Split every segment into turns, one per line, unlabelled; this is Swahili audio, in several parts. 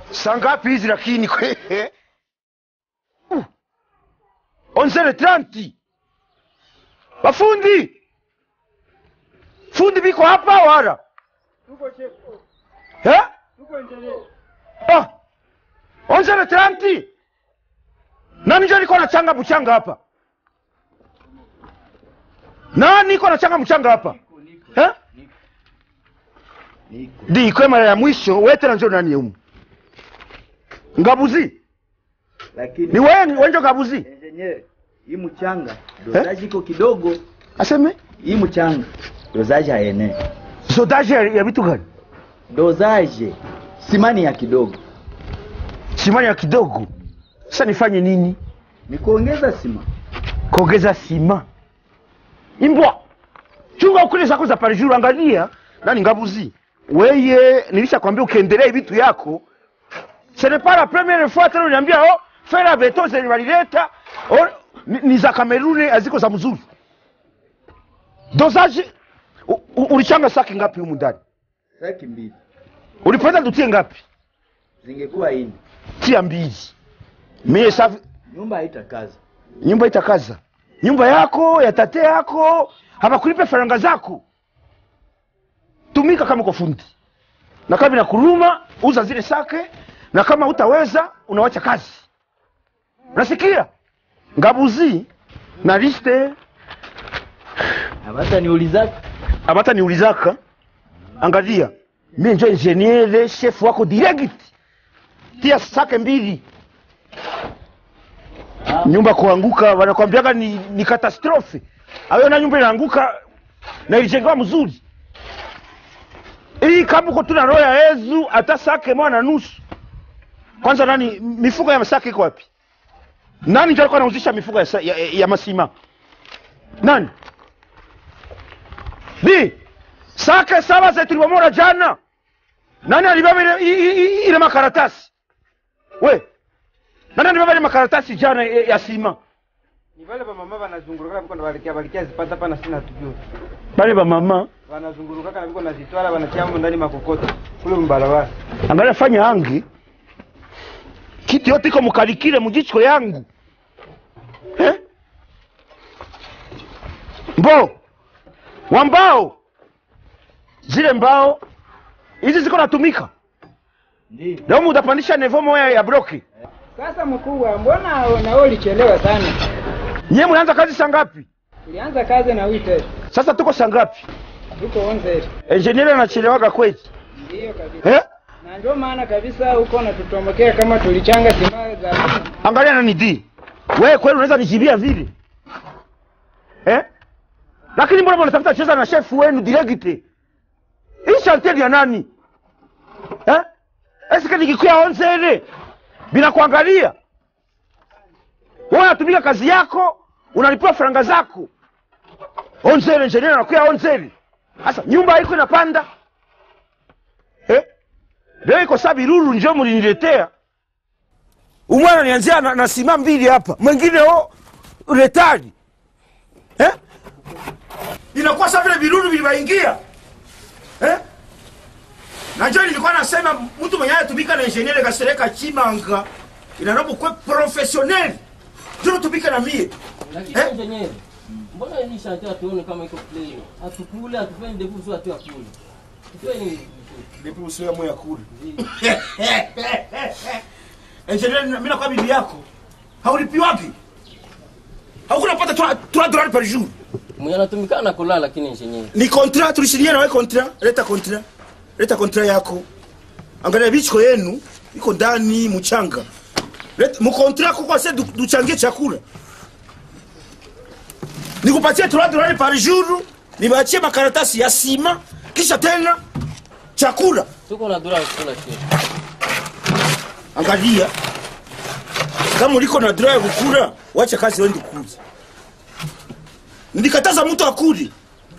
saa ngapi hizi lakini kwe Uh. onzere tranti bafundi fundi biko hapa wara eh? ah. onzere tranti nani njo niko nachanga mchanga hapa nani iko nachanga mchanga hapa eh? di kwe mara ya mwisho wetera njo nani umu ngabuzi
lakini
ni wewe ni wenjo ngabuzi
engineer, hii mchanga dozaji iko kidogo,
aseme
hii mchanga dozaji haenee.
sodaje ya, ya vitu gani
Dozaji simani ya kidogo,
simani ya kidogo sasa nifanye nini
ni kuongeza sima.
kuongeza sima imbwa chunga ukule zako za parijuru angalia nani ngabuzi weye nilishakwambia ukiendelea vitu yako ce n'est pas la première fois tena uniambia oh fera beto zenye walileta oh, ni, ni za kameruni haziko za mzuri dosage u- u- ulichanga saki ngapi humu ndani
Saki mbili
ulipenda tutie ngapi
zingekuwa ini,
tia mbili mie safi
nyumba haitakaza.
nyumba itakaza nyumba yako ya tate yako hawakulipe faranga zako tumika kama uko fundi na kama inakuruma uza zile sake na kama utaweza unawacha kazi unasikia ngabuzi na liste
Hapata niulizaka
abata niulizaka angalia mie njo ingeniere chef wako direct tia sake mbili nyumba kuanguka wanakwambiaga ni, ni katastrofe ayo na nyumba inaanguka na ilijengewa mzuri hii kama uko tuna roho ya yezu hata sake moja na nusu kwanza nani mifuko ya sake iko wapi nani ndio alikuwa anauzisha mifuko ya, sa- ya, ya masima nani di sake saba zetu tulibomora jana nani alibeba ile, i- i- i- ile makaratasi we nani alibeba ile makaratasi jana ya ya sima
ni vale vamama vanazungurukaka viko navalikia valikia zipata pana sina tujue
bale bamama
vanazungurukaka na viko nazitwala vanatiamo ndani makokoto kule mbarabara
angalia fanya angi kitu yote iko mukalikile mujicho yangu eh? mbo wa mbao zile mbao hizi ziko natumika
ndio
leo mutapandisha nevo moya ya bloki
Sasa mkubwa, mbona nao ulichelewa sana?
nyie mulianza kazi saa ngapi
Tulianza kazi na wite
sasa tuko saa ngapi
tuko onze,
enjenieri anachelewaga kweli
ndiyo kabisa,
eh?
na ndio maana kabisa huko natutomokea kama tulichanga simaa za mingi.
angalia nani di wewe kweli unaweza nijibia vile eh? lakini mbona mnatafuta cheza na chef wenu direkte hii shalteli ya nani eh? eske nikikuya onzele bila kuangalia wewe unatumika kazi yako unalipiwa faranga zako onzele engineer anakuya onzele sasa nyumba haiko inapanda eh? leo iko saa biruru njo muliniletea umwana nianzia na, na sima mbili hapa mwingine o retali eh? inakuwa sa vile virudu vilivaingia eh? najo nilikuwa nasema mtu mwenye anatumika na ingeniere kasereka chimanga inanapo kwe profesioneli tunatumika na mie
Lakini
Eh?
engineer, mbona hii shanti hatuoni kama iko plain? Hatukule, hatufanye ndevu sio hatu akule. Tufanye
Vipi usiwe moya kule engineer mimi nakuwa bibi yako haulipi wapi haukunapata 3 dollars par jour
mwenye anatumikana na kulala lakini engineer.
ni kontra tulisinyia nawe kontra leta kontra leta kontra yako angalia bichiko yenu iko ndani mchanga Leta- mukontra kuko se du- duchangie chakula nikupatie 3 dolari par jour nibaachie makaratasi ya sima kisha tena chakula
Tuko na dura kula kesho.
angalia kama uliko na draa ya kukula wacha kazi wendi kuuza nilikataza mtu akuli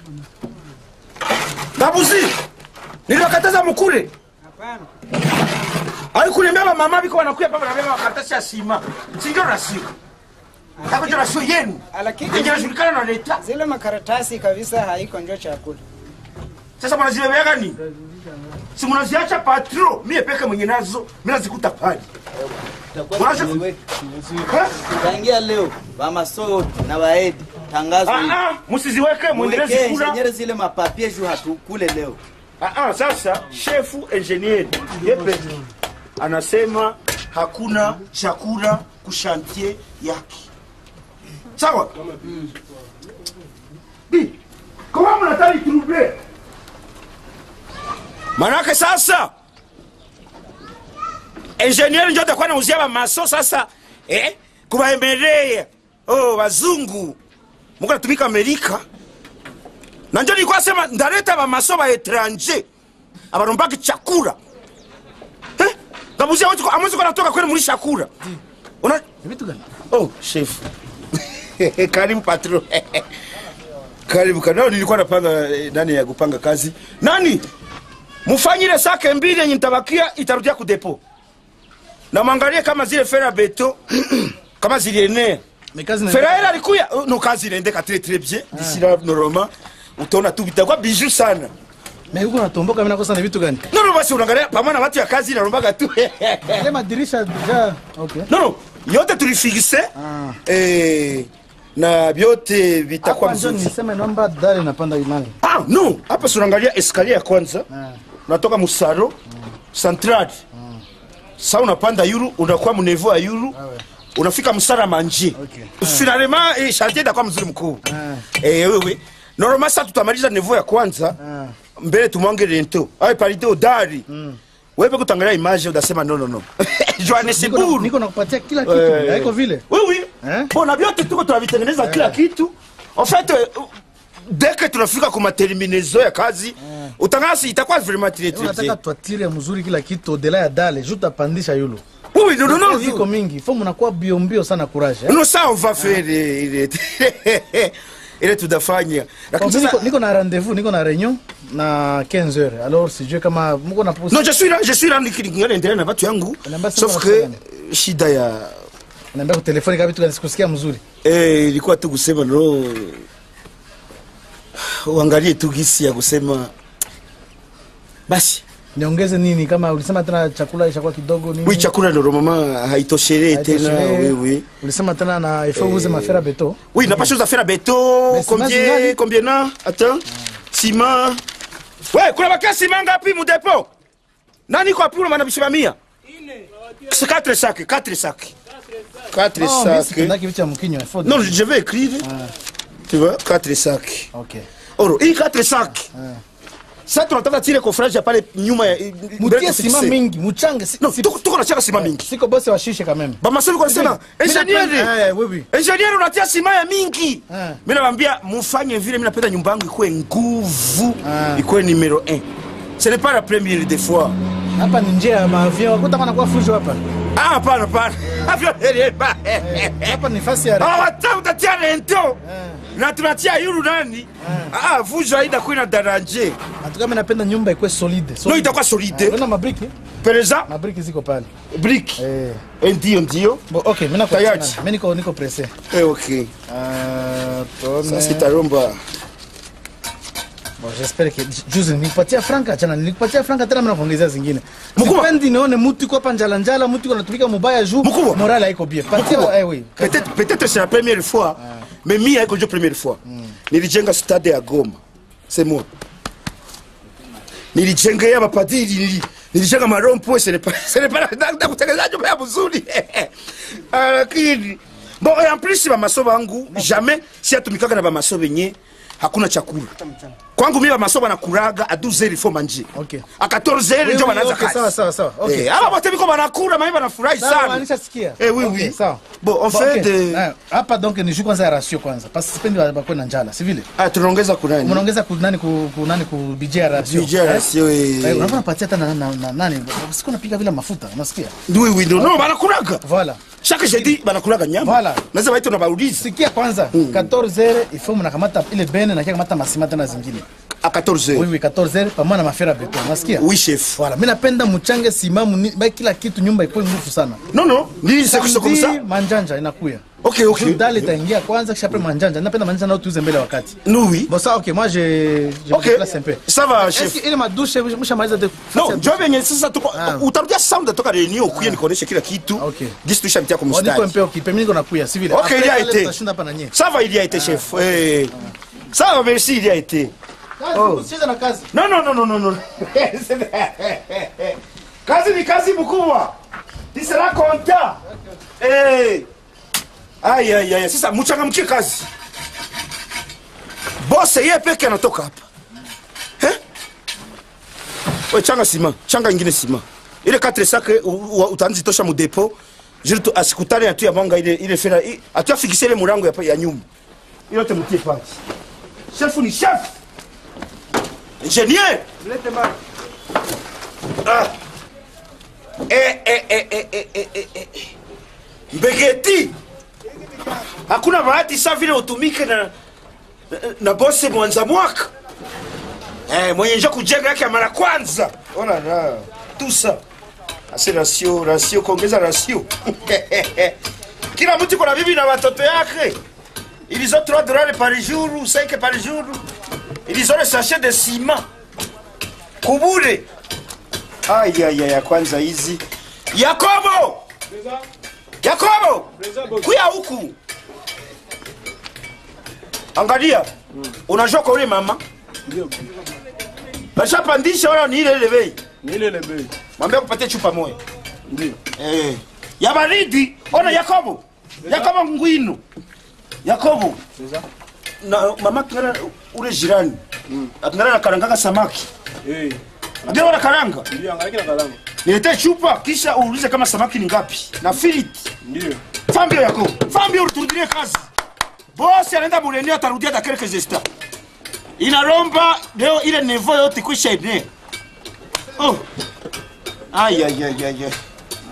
babuzi niliwakataza mukule
Hapana,
aikulembea bamama biko wanakuya pa banabeba makaratasi ya sima sinjo rasio ako njo rasio yenu
lakini
yenye najulikana na leta
zile makaratasi kabisa haiko njo chakula.
sasa mwanazibebeaga nini si munaziacha patro mie peke mwenye nazo mi nazikuta pale Mwache ku- Eh?
tangia leo bamaso na baedi tangazo hili.
Ah, ah, musiziweke mwendelezi
Mwekee
kula
engineer zile mapapie juu hatukule leo
Ah, ah, sasa shefu engineer yepe anasema hakuna chakula kushantie yake sawa Bi, kama mnataka trouble manake sasa engineer ndio atakuwa anauzia bamaso sasa eh, kubaemelea oh, wazungu muko natumika amerika na njo nilikuwa sema ndaleta bamaso ba etranger abarombaki chakula eh? ngabuzia watu ko- amwezi kwa natoka kwenu muri chakula una
vitu gani
oh chef karibu patro karibu kanao nilikuwa napanga eh, nani ya kupanga kazi nani mufanyire sake mbili yenye nitabakia itarudia kudepo na mwangalie kama zile fera beto kama zilienea
mekazi na
feraela alikuya Oh, no kazi inaendeka très très bien d'ici là normalement utaona tu vitakuwa bijou sana
mais huko natomboka mimi nakosa ni vitu gani
no no basi unaangalia pamoja na watu ya kazi inarombaga tu
ile madirisha deja okay
no no yote tulifikise
Ah.
eh, na vyote vitakuwa
hapa ndio
vizuri
niseme naomba dali napanda imani
ah, no hapa si unaangalia eskalier ya kwanza
Ah.
unatoka musaro central sa unapanda yuru unakuwa munevo ya yuru unafika msara manje
Okay.
finalement eh, chantier itakuwa mzuri mkuu
Ah.
eh, wewe normalement sa tutamaliza nevo ya kwanza
Ah.
mbele tumwange rento awe parite udari wewe kutangalia image udasema no no no
niko na-
johannesburg
niko nakupatia kila kitu
Eh.
haiko vile
Oui, oui.
Eh?
Bona vyote tuko tunavitengeneza kila kitu. En fait, euh, dès que tunafika kwa materminaison ya kazi, utangasi itakuwa vraiment très très
unataka
bien.
twatire mzuri kila kitu odela ya dale juu tapandisha yulu
Oui, oui, non, non, non.
iko mingi fo mnakuwa bio mbio sana courage eh?
Non, ça on va faire eh, ile ile tutafanya.
Bon,
Lakini
mi niko,
sasa
niko na rendez-vous niko na réunion na 15 heures alors sijue kama mko na
Non, je suis là, je suis là nikingana endelea na watu yangu.
Unaambia sasa
Sauf
unafanya
que
nini?
shida ya
naambia kwa telefoni kama vitu gani sikusikia mzuri
eh, ilikuwa tu kusema no uangalie tu gisi ya kusema basi
niongeze nini kama ulisema tena chakula ishakuwa kidogo nini
wi chakula ndo mama haitoshelee tena
Haitoshelei.
oui, oui.
ulisema tena na il faut uze mafera beto
Oui, n'a pas chose à faire à béton.
Mais ciment
Combien,
zingali?
combien na? Attends. Ciment. Ouais, kuna bakia ciment ngapi mu dépôt? Nani kwa pula mana bisimamia? C'est 4 sacs, 4 sacs. 4
Oh, mimi
sacs.
sipendaki vitu ya mkinywa il faut
Non, je vais écrire. Tu vois, 4 sacs.
okay
Oro, hii 4 sacs. Sasa tunataka tile kofraji ya pale nyuma ya
mutie sima mingi muchange si,
No,
si,
tuko tuko na chaka ciment mingi.
siko bosi washishe quand même
Bamasomi kwa sema,
Mimi napenda-
engineer.
eh, oui, oui.
engineer unatia sima ya mingi
Ah.
mi nawambia mufanye vile mi napenda nyumba yangu ikuwe nguvu
Ah.
ikuwe numero 1 ce n'est pas la première des fois
hapa ni njia ya maavion kutaka nakuwa fujo hapa
ah hapana hapana Havyo dereva.
hapa ni fasi ya
Ah, wata utatia rento na tunatia yuru nani ah vujo haida kuina daranje
Atuka mimi napenda nyumba ikuwe solide.
no
solide.
itakuwa
Ah,
solide
Unaona mabriki?
pereza
Mabriki ziko pale.
brick
Eh.
Eh, ndio ndio
Bo, okay, mimi nako
Tayari.
mimi niko niko pressé.
Eh, okay
Ah, tuone.
sasa itaromba
Bon, j'espère que juzi nilipatia franka chana nilipatia franka tena mimi nakuongezea zingine.
Mkubwa.
Sipendi nione mtu iko hapa njala njala, mtu iko anatumika mubaya juu.
Mkubwa.
Morale haiko bien. Patia eh oui.
peut-être peut-être c'est la première fois mais mi haiko ndio première fois nilijenga stade ya Goma c'est moi nilijenga ya mapadiri nili- nilijenga marompo ce n'est pas ce n'est pas na- na kutengeneza nyumba ya mzuri Ah, lakini bon et en plus bamaso bangu jamais si atumikaga na bamaso benye hakuna chakula kwangu mimi bamaso banakuraga a 12 heures il faut manger
Okay.
a 14 heures
Oui,
ndio
oui,
banaanza
okay, sawa,
kazi
sawa, sawa. Okay.
Eh, aba bote biko banakura mimi banafurahi
Sawa,
sana
nishasikia.
Eh, oui,
Okay,
oui.
Sawa.
Bon, en
Bon,
fait,
okay.
eh,
Ah, hapa donc ni juu kwanza ya ratio kwanza. Parce que sipendi bakwe na njala, si vile?
Ah, tunaongeza kunani
Unaongeza ku nani ku, ku nani ku budget ya ratio.
Budget ya
Eh?
ratio, eh.
Eh, unaona patia hata na, na, na nani? Siku napiga vile mafuta, unasikia?
oui oui non non banakulaga
Voilà.
chaque jeudi banakulaga nyama
Voilà.
naweza baita na baulizi
Sikia kwanza 14 heures il faut mnakamata ile bene na kia kamata masima tena zingine.
a 14
Oui
heures
oui 14 heures pamoja na mafera beton, unasikia?
oui chef
Voilà, mimi napenda mchange simamu ni, ba kila kitu nyumba ikuwe nguvu sana.
non non ni c'est que c'est comme ça
Samedi, manjanja inakuya.
Ok, ok.
Juu dali itaingia kwanza kisha après manjanja. Napenda manjanja nao tuuze mbele ya wakati.
Nous, oui.
Bon ça OK, moi je je
Ok.
me déplace un peu.
Ça va,
Est-ce
chef.
que ile madushe mshamaliza de
No, njoo venye sasa tuko
Ah.
utarudia sound toka reunion ukuye nikuoneshe kila kitu.
Ok.
Gisi tushabitia kwa
On dit
mstari.
un peu occupé, mimi niko nakuya, si vile.
Ok,
Après,
il y a
pale
été.
tutashinda hapa na nyie.
Ça va, il y a été, chef. Eh. Ça va, merci, il y a été.
Kazi, usicheze na kazi.
Non, non, non, non, non, non. kazi ni kazi mkubwa. Tu seras content. Eh. Aïe, aïe, aïe. Sasa mchangamkie kazi. Boss yeye peke anatoka hapa. Eh? We changa sima, changa ingine sima. Ile 4 sac utaanzi tosha mu depot. Jiri tu asikutane atu ya mwanga ile ile fera atu afikishe ile murango ya, ya nyumba. Ile yote mtie pale. Chef ni chef. Ingenier.
Mlete mara.
Ah. Eh, eh, eh, eh, eh, eh, eh, eh. Mbegeti. Hakuna bahati saa vile utumike na, na, na bose mwanza mwaka eh, mwenye njo kujenga yake ya mara kwanza. Ona na tusa ase rasio rasio kuongeza rasio kila mtu kuna bibi na watoto yake ilizo 3 dollars par jour 5 par jour ilizo le sachet de ciment kubure Aya ya ya kwanza hizi. Yakobo! Yakobo! Kuya huku. Angalia. Unajua kwa ule mama?
Ndio.
Bashapandisha wala ni ile ile bei.
Ni ile ile bei.
Mwambie kupatie chupa moja.
Ndio.
Eh. Ya baridi. Ona Yakobo. Yakobo ngwino. Yakobo.
Sasa.
Na mama tungana ule jirani. Atungana na karangaka samaki.
Eh.
Ndio wana karanga.
Ndio angalia kila kalamu.
Niletee chupa kisha uulize kama samaki ni ngapi na filiti.
Ndio.
Fambio yako. Fambio uturudilie kazi. Bosi anaenda Mulenia atarudia da quelques instants. Inaromba leo ile nevo yote kwisha ine. Oh. Ay ay ay ay. ay.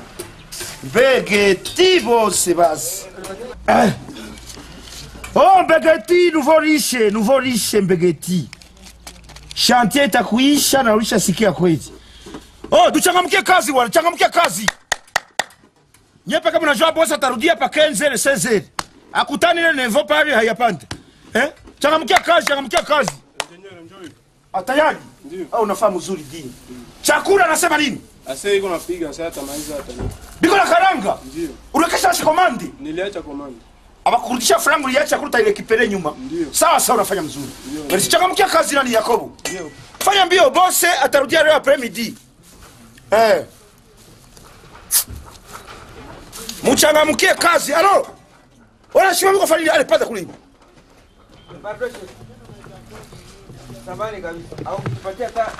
Begeti bosi basi. Ah. Oh Begeti nouveau riche, nouveau riche Begeti. Chantier itakuisha na ulishasikia kweli. Oh, tuchangamkie kazi bwana, changamkie kazi. Nyepe kama unajua bosi atarudia pa 15 16. Akutani ile nevo pale hayapanda. Eh? Changamkia kazi, changamkia kazi.
Engineer njoo.
Atayari?
Ndio.
Au unafahamu uzuri dini. Chakula anasema nini?
Ase iko napiga sasa tamaliza hata leo.
Biko na karanga.
Ndio.
Unakesha shikomandi.
Niliacha komanda.
Abakurudisha frangu uliacha chakula utaile kipele nyuma.
Ndio.
Sawa sawa unafanya mzuri. Ndio. Changamkia kazi nani Yakobo?
Ndio.
Fanya mbio bose atarudia leo après midi. Eh. Mchangamkie kazi. Alo. Wala shimo kwa fanya ale pata kule.
Bado chef. Samani kabisa. Au kutupatia hata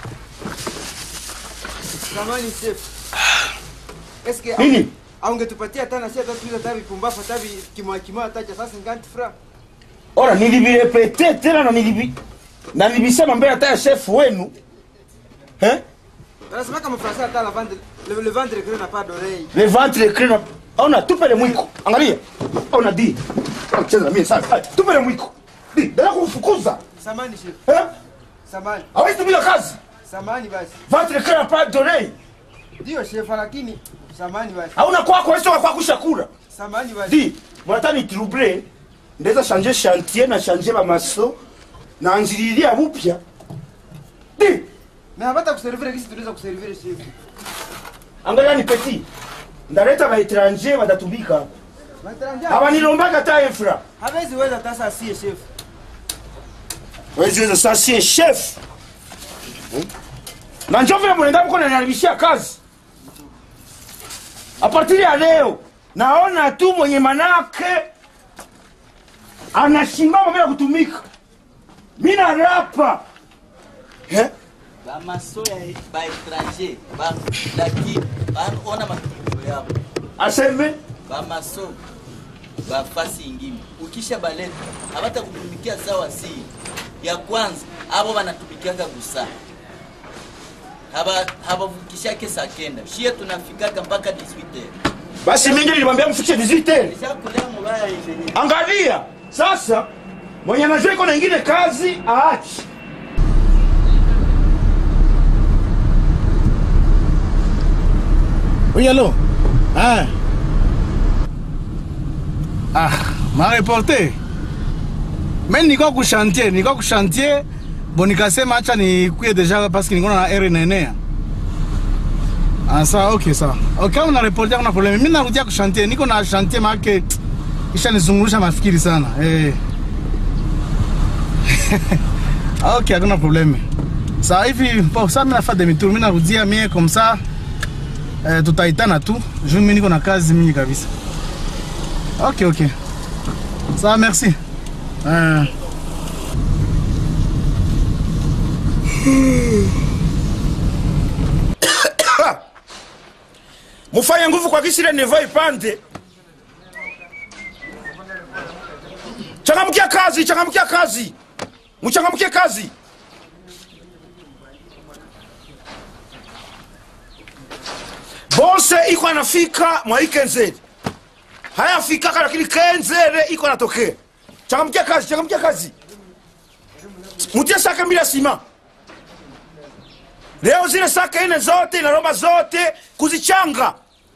Samani chef. Eske au-
Nini?
au ungetupatia hata na sisi hata tuiza hata vipumbafu hata vi- kimoja kimoja hata cha sasa nganti fra.
Ora nilivirepete tena na nilivi na nilisema mbele hata ya chef wenu. Eh?
Anasema kama Fransa hata la vendre le, le vendre que n'a pas d'oreille.
Le ventre crina. Ona tupe le mwiko. Angalia. Ona di. Cheza mimi sasa. Ay, Tupe le mwiko. Di, dada kumfukuza.
Samani chef.
Eh?
Samani.
Hawezi tumia kazi.
Samani basi.
Ventre crina pas donné.
Ndio chef lakini samani basi.
Hauna kwako wewe kwa kushakura.
Samani basi.
Di, mwanataka ni trouble. Ndeza changer chantier na changer ba maso. Na anzililia upya. Di,
Mais hapata kuservire kisi tunaweza kuservire chef.
angalia ni petit. Ndaleta ba étranger watatumika.
Mataranja.
Hawanilombaga ta infra.
Hawezi weza hata sasa sie chef.
Wezi weza sasa sie chef. Na njoo vile mnaenda mko naniharibishia kazi. A partir ya leo naona tu mwenye manake anashimama bila kutumika. Mimi narapa. Eh?
bamaso ya baetranger lakini ona matukio yao
Aseme
bamaso bafasi ingine ukisha baleta habata kutumikia sawa si ya kwanza abo banatumikianga gusa haba habavukishake saa kenda shie tunafikaka mpaka 18
basi mimi nilimwambia mfikishe 18.
ishakulea mubaya engineer
Angalia sasa, mwenye anajua iko na ingine kazi aache.
Oui, allô Ah. Ah, mareporte me nilikuwa kushantier, nilikuwa kushantier bo, nikasema acha nikuye deja paske nilikuwa na ere nenea. Ah, sawa, okay, sawa. Okay, kama na reporte kuna probleme. Mimi narudia kushantier, niko na chantier maake kisha nizungurusha mafikiri sana. Eh. okay, hakuna probleme. Sawa hivi, bon, sasa mimi nafanya demi tour, mimi narudia mie comme ça. Eh, tutaitana tu. Juu mimi niko na kazi mingi kabisa. Ok, ok. Ça va, merci. Euh...
mufanye nguvu kwa kisile nevo ipande changamkia kazi changamkia kazi muchangamkie kazi bose iko anafika mwa hii kenzeri hayafikaka lakini kenzere iko anatokea changamkia kazi changamkia kazi mutie sake mbili ya sima leo zile sake ine zote inaromba zote kuzichanga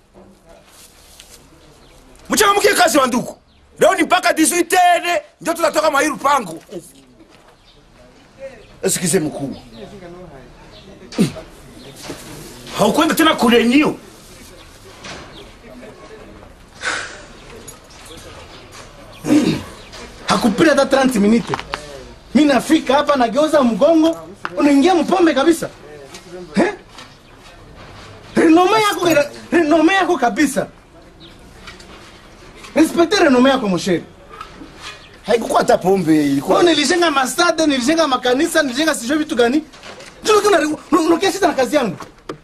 mchangamkie kazi wa ndugu leo ni mpaka 18 ndio tutatoka mairu pangu esikize mkuu haukwenda tena kulenio
hakupita hata 30 minute mi nafika hapa nageuza mgongo unaingia mpombe kabisa Eh? renome yako renome yako kabisa respekte renome yako mosheri
haikukuwa hata pombe ilikuwa
Kwa nilijenga masade nilijenga makanisa nilijenga sijui vitu gani unakia sita na kazi yangu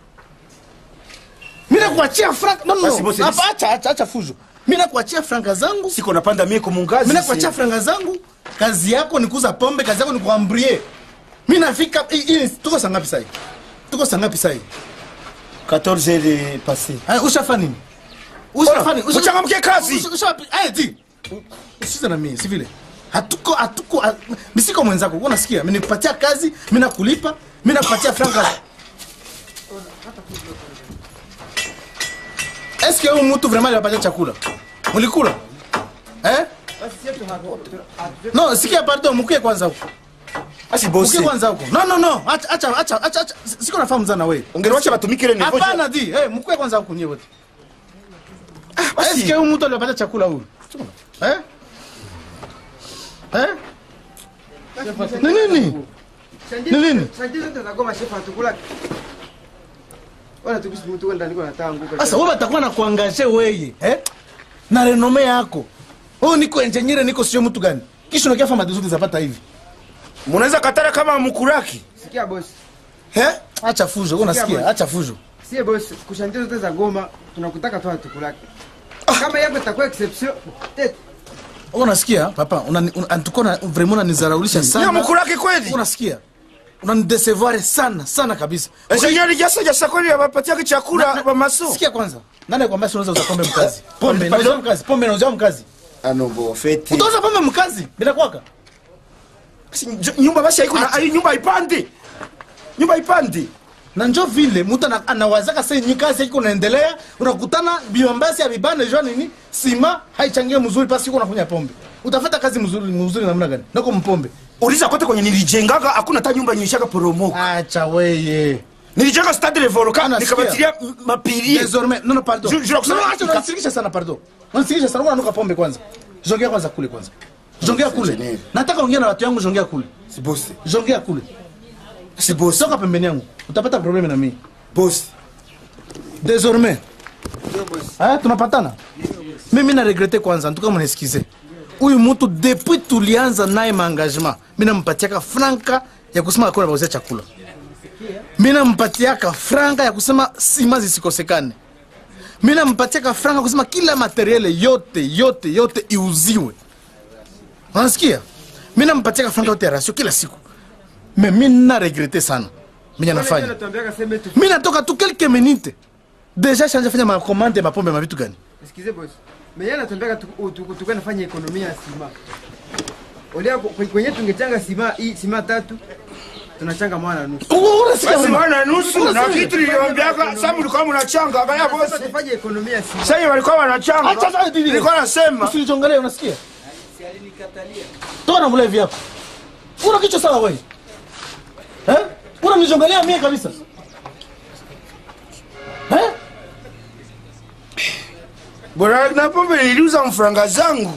mi nakuachia frank no, no,
Basi, bosi,
Hapa, acha acha acha fujo mi nakuachia franka zangu
siko napanda mie kumungazi
mi nakuachia franka zangu kazi yako ni kuuza pombe kazi yako ni kuambrie mi nafika hii- hii tuko sangapi sahi tuko sangapi sahi
14 heures passé
Haya, ushafa nini ushafa nini Usha-
Uchangamkie kazi.
Usha- usha- Aya, ti usize na mimi si vile hatuko hatuko ha- mi siko mwenzako wewe unasikia mimi nikupatia kazi mimi nakulipa mimi nakupatia franka Est-ce que huyu mtu vraiment alipatia chakula mlikula eh no sikia pardon mkuye kwanza huko
asi bosi
mkuye kwanza huko no no no acha acha acha acha acha. siko nafahamu sana wewe
ungeliwacha batumike ile nevo
hapana di eh mkuye kwanza huko nyewe wote
basi.
Est-ce que huyu mtu alipatia chakula huyu eh eh ni nini Ni nini?
Shanti zote za Goma shefa hatukula. Wala tukisi mtu kwenda niko natanguka.
sasa wewe batakuwa na kuangaje weye eh na renome yako oh niko engineer niko sio mtu gani kisha unakia fama zote zapata hivi
munaweza katara kama mkuraki
Sikia boss.
eh acha fujo wewe unasikia
bwana.
acha fujo
Sie boss, kushanti zote za Goma tunakutaka tu hatukulaki. Kama yako itakuwa exception, tete.
wewe unasikia papa unani- una- antuko na vraiment unanizaraulisha
ya
sana
mkuraki kweli
unasikia unanidesevoir sana sana kabisa
engineer jasa jasa kweli abapatiake chakula bamaso
sikia kwanza nani akwambia si unaweza uza pombe mkazi pombe
Pardon?
nauza mkazi pombe nauza mkazi
anombo feti
utauza pombe mkazi bila kwaka
Si, njo- nyumba basi haiko na ai nyumba ipande nyumba ipande
na njo vile mtu ana- anawazaka sasa ni kazi iko naendelea unakutana biombasi ya bibane jua nini sima haichangie mzuri pasi uko unakunya pombe utafata kazi mzuri mzuri namna gani nako mpombe
uliza kote kwenye nilijengaga hakuna hata nyumba nyishaka poromoka
acha weye
nilijenga stade le volcan
Anasikia.
nikabatilia m- mapirie
désormais non non pardon
Je- je
non
nakusema-
non, acha unanisikisha sana pardon unanisikisha sana unanuka pombe kwanza jongea kwanza kule kwanza jongea kule
Engineer.
nataka ongea na watu yangu jongea kule
si bosi
jongea kule
si bosi
soka pembeni yangu utapata probleme na mimi
bosi
désormais aya tunapatana mimi na regrete kwanza ntuka mnaesikize huyu mtu depuis tulianza naye maengagement mi nampatiaka franka ya kusema akona bauzia chakula mi nampatiaka franka ya kusema sima zisikosekane mi nampatiaka franka kusema kila materiele yote yote yote iuziwe unasikia mi nampatiaka franka yote ya rasio kila siku me mi na regrete sana minya nafanya
Tuambiaka sema tu.
mi natoka tu quelques minutes deja shanja fanya makomande mapombe mavitu gani
Sikize boss. Mimi anatuambiaka tukue nafanya ekonomia ya sima. Olia kwe- kwenye tungechanga sima hii sima tatu. tunachanga mwana nusu
unasikia
basi
mama?
wana nusu na
Unasikia?
kitu niliwaambiaka sasa mlikuwa mnachanga angalia bosi
tufanye ekonomia si
sasa walikuwa wanachanga
Acha sasa bibi.
nilikuwa nasema
Usinichongelee unasikia? Toka na mlevi yako. Una kichwa sawa wewe? Eh? Unanichongelea mie kabisa. Eh?
bora na pombe niliuza mfranga zangu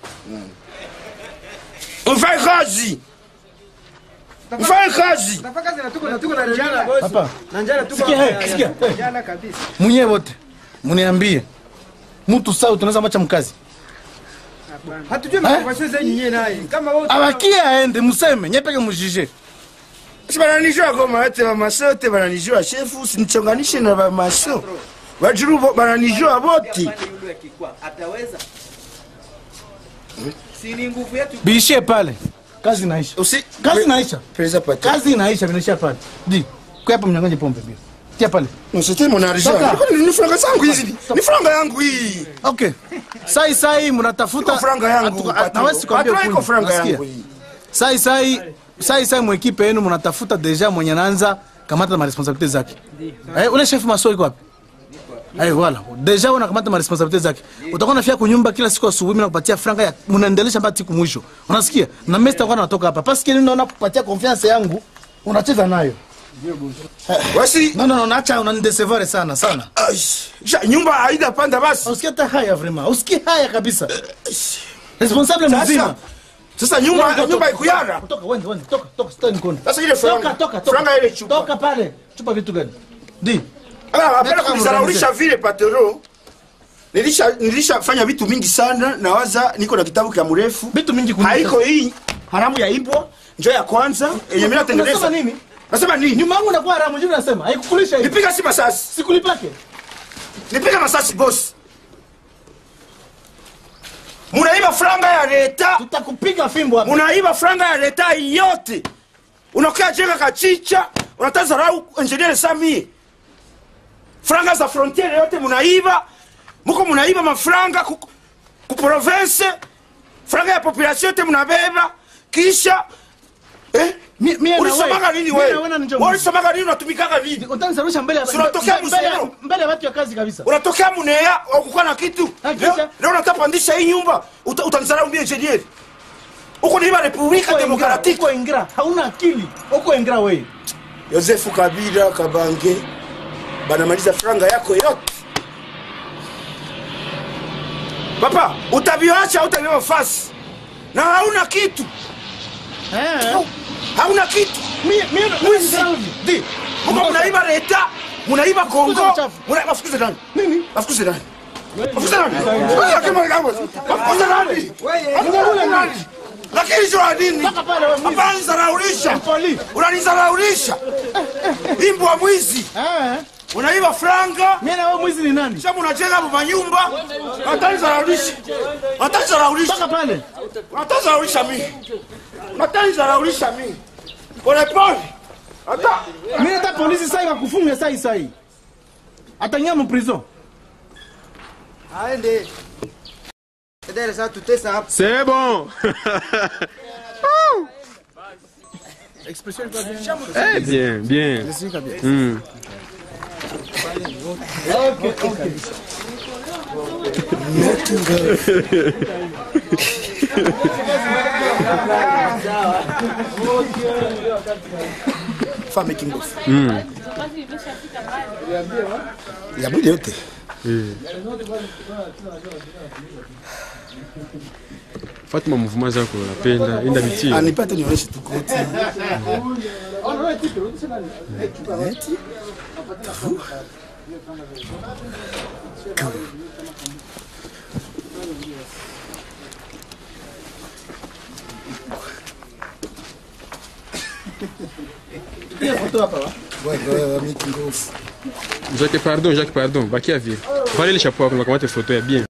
mfanye kazi mfanye kazi
Tafaka kazi na tuko na tuko na njala bosi.
Hapa.
Na njala tuko.
Sikia,
hapa.
hey, sikia, hey.
Njala kabisa.
Mwenyewe wote. Mniambie. Mtu sawa tunaweza macha mkazi.
Hatujui makonversation zenyu nyewe naye. Kama wewe
Abakie aende mseme, nyepeke mjije.
si bananijua goma yote bamaso yote bananijua shefu sinichonganishe na bamaso bajuru bo- bananijua boti
Pande yule akikwa ataweza si ni nguvu yetu
Biishie pale. Kazi inaisha.
usi
Kazi inaisha.
pesa pata
Kazi inaisha, vinaisha pale. Di. Kwa hapa mnyang'anye pombe bio. Tia pale.
C'était mon argent.
Toka.
Ni franga zangu hizi. Ni franga yangu hii.
Okay. Sai sai mnatafuta
Iko franga yangu.
Atu-
patron.
Nawezi kuambia
Patron iko
ukweli.
franga
Nasikia.
yangu hii.
Sai sai sai sai mwekipe yenu mnatafuta deja mwenye anaanza kamata ma responsabilité zake. Eh, ule chef maso iko wapi? Eh, wala. Deja unakamata ma responsabilité zake. Utakuwa nafia kunyumba kila siku asubuhi na kupatia franga ya mnaendelesha mpaka siku mwisho. Unasikia? Na mimi sitakuwa natoka hapa. Parce que ninaona kupatia confiance yangu unacheza nayo.
Wasi
No no no, naacha unanidecevoir sana sana.
Ai, ja, nyumba haida panda basi.
Usikie hata haya vraiment. Usikie haya kabisa. Responsable mzima.
Sasa sasa nyumba nyumba ikuyara.
Toka wende wende toka toka sitaki nikuone.
Sasa ile franga.
Toka toka toka.
Franga ile chupa.
Toka pale. Chupa vitu gani? Di.
Ah, hapana
Nataka
kunizaraulisha vile patero. Nilisha nilishafanya vitu mingi sana na waza niko na kitabu kia mrefu.
Vitu mingi kuliko.
Haiko hii haramu ya ibwa njo ya kwanza yenye mimi natengeneza.
Unasema nini?
Nasema nini?
Nyuma yangu nakuwa haramu jibu nasema. Haikukulisha hivi.
Nipiga si masasi.
Sikulipake.
Nipiga masasi boss. Munaiba franga ya leta.
Tutakupiga fimbo hapa.
unaiba franga ya leta yote unakaa jenga kachicha unatazarau engineer sami franga za frontiere yote munaiba muko munaiba mafranga ku, ku province franga ya population yote munabeba kisha eh?
Mi- mie na
ulisomaga
wewe.
nini
Mie na
wewe
wewe na njoo
Wewe
mwizi.
ulisomaga nini unatumikaga nini
Utanisarusha mbele ya
Si unatokea
mbele ya-
Musero?
mbele ya watu ya kazi kabisa.
unatokea munea ukukuwa na kitu
Ah,
leo
kisha?
leo unatapandisha hii nyumba uta- utanisarau mbia engineer uko niiba republika
Uko ingra,
demokratiki
uko ingra. Hauna akili. Uko ingra wewe.
yosefu kabila kabange banamaliza franga yako yote papa utaviacha utaviwa fasi na hauna kitu
Eh.
hauna kitu
Mie mie
Mwizi.
Di.
muko munaiba leta munaiba kongo
Fukuza mchafu.
muna- bafukuze nani
Nini?
bafukuze nani bafukuze nani bafukuze nani bafukuze nani lakini jua nini
Toka pale wewe mwizi.
hapana nizaraulisha
Mpoli.
unanizaraulisha imbwa mwizi
Eh.
unaiba franga
Mie na wewe mwizi ni nani?
Sasa mnajenga manyumba, watanizaraulisha. Watanizaraulisha.
Toka pale.
Watanizaraulisha mimi. Watanizaraulisha mimi. Pole pole. Hata
Mimi hata polisi sasa ikakufunga sasa sasa. Atanyama mu prison.
Aende. Dada sasa tutesa hapa.
C'est bon. Eh bien, bien. Hmm.
fame kingofu. Ya mwili yote.
Fatuma mouvement zako napenda, enda bitie.
Anipate nionyeshe tu koti. Eti? Wewe wewe miki ngofu.
Jacques, pardon, Jacques, pardon. Bakia vile. Valele chapeau yako nakamata photo ya bien.